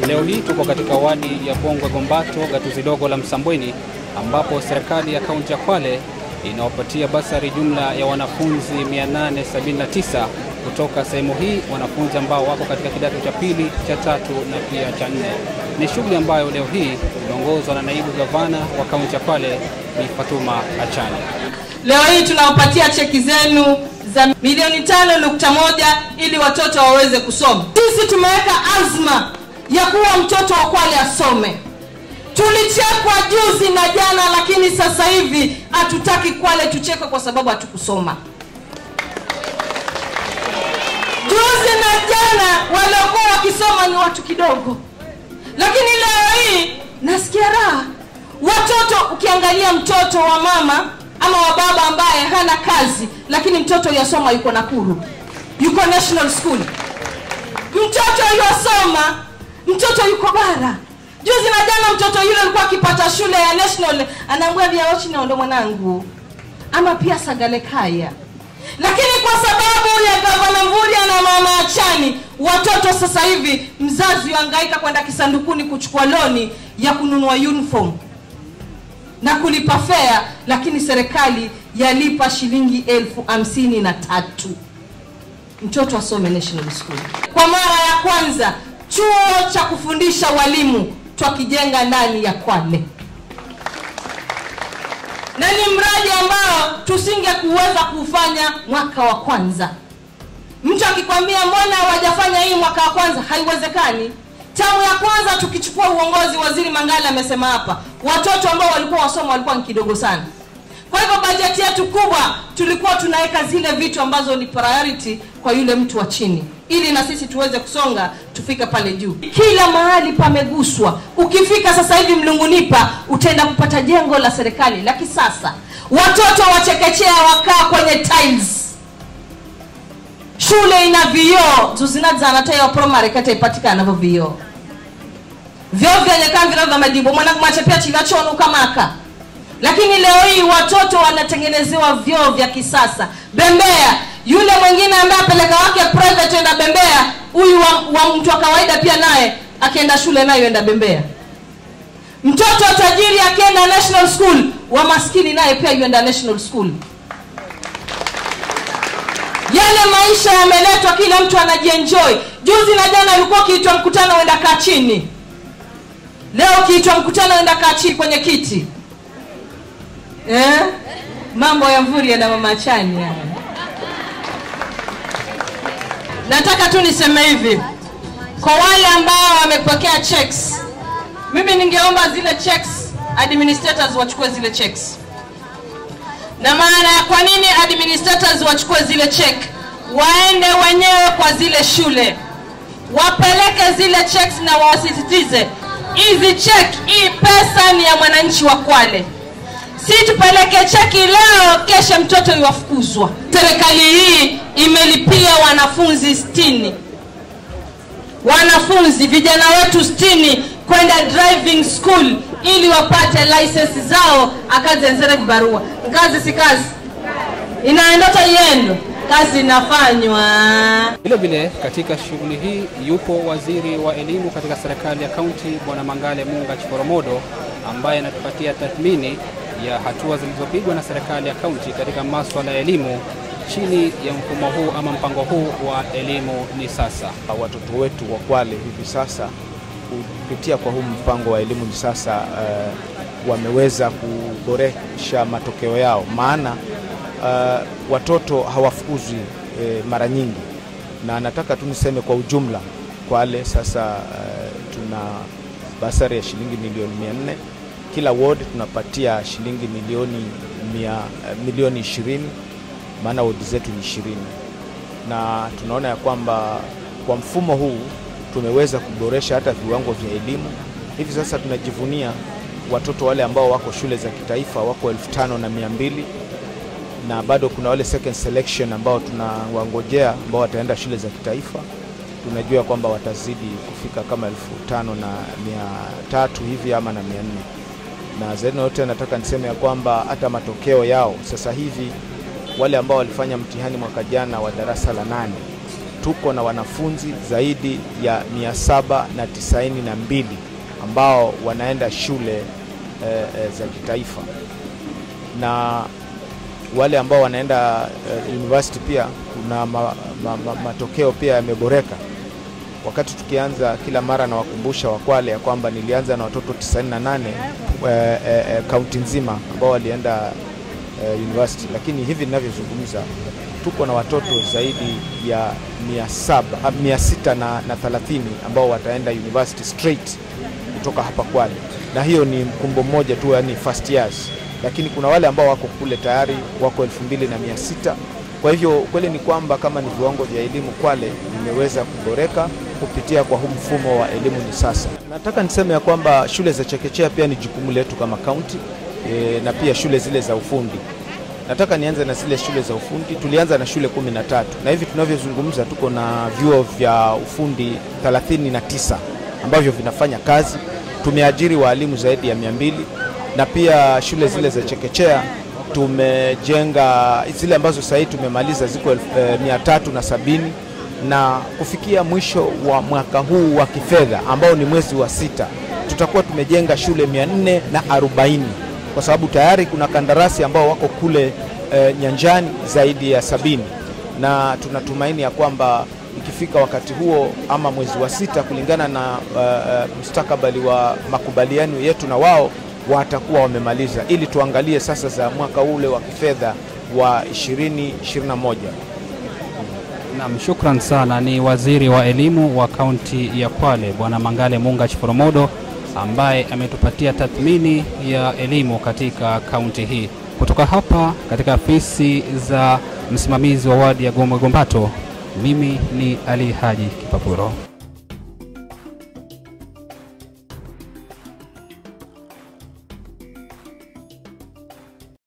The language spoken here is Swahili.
Leo hii tuko katika wadi ya Pongwe Gombato, gatuzi dogo la Msambweni, ambapo serikali ya kaunti ya Kwale inawapatia basari jumla ya wanafunzi 879 kutoka sehemu hii, wanafunzi ambao wako katika kidato cha pili, cha tatu na pia cha nne. Ni shughuli ambayo leo hii inaongozwa na naibu gavana wa kaunti ya Kwale Bi Fatuma Achani. Leo hii tunawapatia cheki zenu za milioni tano nukta moja ili watoto waweze kusoma. Sisi tumeweka azma ya kuwa mtoto wa Kwale asome. Tulichekwa juzi na jana, lakini sasa hivi hatutaki Kwale tuchekwe kwa sababu hatukusoma. Juzi na jana waliokuwa wakisoma ni watu kidogo, lakini leo hii nasikia raha. Watoto, ukiangalia mtoto wa mama ama wa baba ambaye hana kazi, lakini mtoto yasoma, yuko Nakuru, yuko National School, mtoto yasoma, mtoto yuko bara. Juzi na jana mtoto yule alikuwa akipata shule ya National, anaambia vya ochina ndo mwanangu, ama pia Sagale Kaya lakini kwa sababu ya gavana Mvurya na mama Achani, watoto sasa hivi mzazi yuangaika kwenda kisandukuni kuchukua loni ya kununua uniform na kulipa fare, lakini serikali yalipa shilingi elfu hamsini na tatu mtoto asome National School. Kwa mara ya kwanza chuo cha kufundisha walimu twakijenga ndani ya Kwale na ni mradi ambao tusinge kuweza kuufanya mwaka wa kwanza. Mtu akikwambia mbona hawajafanya hii mwaka wa kwanza, haiwezekani. Tamu ya kwanza tukichukua uongozi, waziri Mangala amesema hapa, watoto ambao walikuwa wasoma walikuwa ni kidogo sana. Kwa hivyo bajeti yetu kubwa tulikuwa tunaweka zile vitu ambazo ni priority kwa yule mtu wa chini, ili na sisi tuweze kusonga tufike pale juu. Kila mahali pameguswa. Ukifika sasa hivi Mlungunipa utaenda kupata jengo la serikali la kisasa, watoto wa chekechea wakaa kwenye tiles, shule ina vioo zuzinadzanatayo primary kata ipatikana navyo vioo vyoo vyenye kamvira vya madibo mwana kumachepea chivachono ukamaka lakini leo hii watoto wanatengenezewa vyoo vya kisasa bembea yule mwingine ambaye apeleka wake private enda bembea huyu wa, wa mtu wa kawaida pia naye akienda shule nayo enda bembea mtoto wa tajiri akienda national school wa maskini naye pia yuenda national school yale maisha yameletwa kila mtu anajienjoy juzi na jana ulikuwa ukiitwa mkutano uenda kaa chini leo ukiitwa mkutano uenda kaa chini kwenye kiti eh? mambo ya Mvurya na mama Chani haya. Nataka tu niseme hivi kwa wale ambao wamepokea checks, mimi ningeomba zile checks administrators wachukue zile checks. Na maana ya kwa nini administrators wachukue zile check, waende wenyewe kwa zile shule wapeleke zile checks na wasisitize hizi check, hii pesa ni ya mwananchi wa Kwale si tupeleke cheki leo, kesho mtoto iwafukuzwa. Serikali hii imelipia wanafunzi sitini wanafunzi vijana wetu sitini kwenda driving school ili wapate license zao, akazenzere vibarua. Kazi si kazi, inaendota yendo, kazi inafanywa. Vile vile katika shughuli hii yupo waziri wa elimu katika serikali ya kaunti Bwana Mangale Munga Chiporomodo ambaye anatupatia tathmini ya hatua zilizopigwa na serikali ya kaunti katika masuala ya elimu chini ya mfumo huu ama mpango huu wa elimu ni sasa. Watoto wetu wa Kwale hivi sasa kupitia kwa huu mpango wa elimu ni sasa uh, wameweza kuboresha matokeo yao, maana uh, watoto hawafukuzwi uh, mara nyingi, na nataka tu niseme kwa ujumla Kwale sasa uh, tuna basari ya shilingi milioni mia nne kila ward tunapatia shilingi milioni mia, milioni ishirini maana wodi zetu ni ishirini na tunaona ya kwamba kwa mfumo huu tumeweza kuboresha hata viwango vya elimu. Hivi sasa tunajivunia watoto wale ambao wako shule za kitaifa wako elfu tano na mia mbili na bado kuna wale second selection ambao tunawangojea ambao wataenda shule za kitaifa. Tunajua kwamba watazidi kufika kama elfu tano na mia tatu hivi ama na mia nne na zaidi na yote nataka niseme ya kwamba hata matokeo yao sasa hivi wale ambao walifanya mtihani mwaka jana wa darasa la nane tuko na wanafunzi zaidi ya 792 ambao wanaenda shule eh, eh, za kitaifa na wale ambao wanaenda eh, university pia kuna ma, ma, ma, matokeo pia yameboreka. Wakati tukianza kila mara nawakumbusha Wakwale ya kwamba nilianza na watoto 98 eh, eh, kaunti nzima ambao walienda eh, university, lakini hivi ninavyozungumza tuko na watoto zaidi ya 700 ah, 600 na, na 30 ambao wataenda university straight kutoka hapa Kwale, na hiyo ni mkumbo mmoja tu, yani first years, lakini kuna wale ambao wako kule tayari wako 2600 kwa hivyo ukweli ni kwamba kama ni viwango vya elimu Kwale vimeweza kuboreka kupitia kwa huu mfumo wa elimu ni sasa. Nataka niseme ya kwamba shule za chekechea pia ni jukumu letu kama kaunti e, na pia shule zile za ufundi. Nataka nianze na zile shule za ufundi. Tulianza na shule kumi na tatu na hivi tunavyozungumza tuko na vyuo vya ufundi 39 ambavyo vinafanya kazi. Tumeajiri waalimu zaidi ya mia mbili na pia shule zile za chekechea tumejenga zile ambazo sasa hivi tumemaliza ziko eh, mia tatu na sabini na kufikia mwisho wa mwaka huu wa kifedha ambao ni mwezi wa sita tutakuwa tumejenga shule mia nne na arobaini kwa sababu tayari kuna kandarasi ambao wako kule eh, nyanjani zaidi ya sabini na tunatumaini ya kwamba ikifika wakati huo ama mwezi wa sita kulingana na uh, mustakabali wa makubaliano yetu na wao watakuwa wamemaliza ili tuangalie sasa za mwaka ule wa kifedha wa 2021. Naam, shukran sana. Ni waziri wa elimu wa kaunti ya Kwale Bwana Mangale Munga Chiporomodo ambaye ametupatia tathmini ya elimu katika kaunti hii. Kutoka hapa katika afisi za msimamizi wa wadi ya Gomwe Gombato, mimi ni Ali Haji Kipapuro.